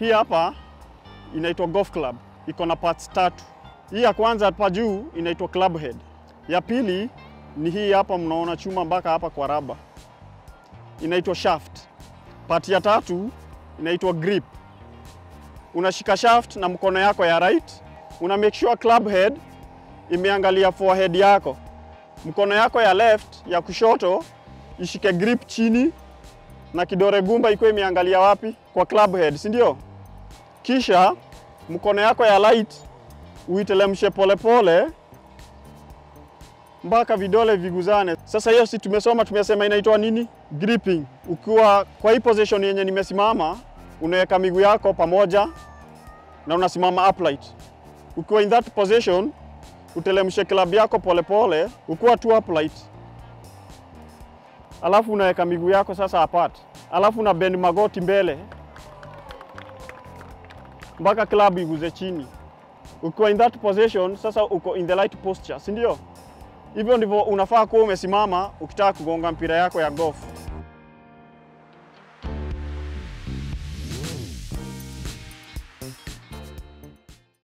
Hii hapa inaitwa golf club, iko na parts tatu. Hii ya kwanza hapa juu inaitwa club head. Ya pili ni hii hapa, mnaona chuma mpaka hapa kwa raba, inaitwa shaft. Part ya tatu inaitwa grip. Unashika shaft na mkono yako ya right, una make sure club head imeangalia forehead yako. Mkono yako ya left ya kushoto ishike grip chini na kidore gumba ikuwe imeangalia wapi? Kwa club head, si ndio? Kisha mkono yako ya right uitelemshe polepole mpaka vidole viguzane. Sasa hiyo si tumesoma, tumesema inaitwa nini? Gripping. Ukiwa kwa hii position yenye nimesimama, unaweka miguu yako pamoja na unasimama upright. Ukiwa in that position, utelemshe club yako polepole, ukiwa tu upright, alafu unaweka miguu yako sasa apart, alafu una bend magoti mbele mpaka club iguze chini. Ukiwa in that position, sasa uko in the right posture, si ndio? Hivyo ndivyo unafaa kuwa umesimama ukitaka kugonga mpira yako ya golf.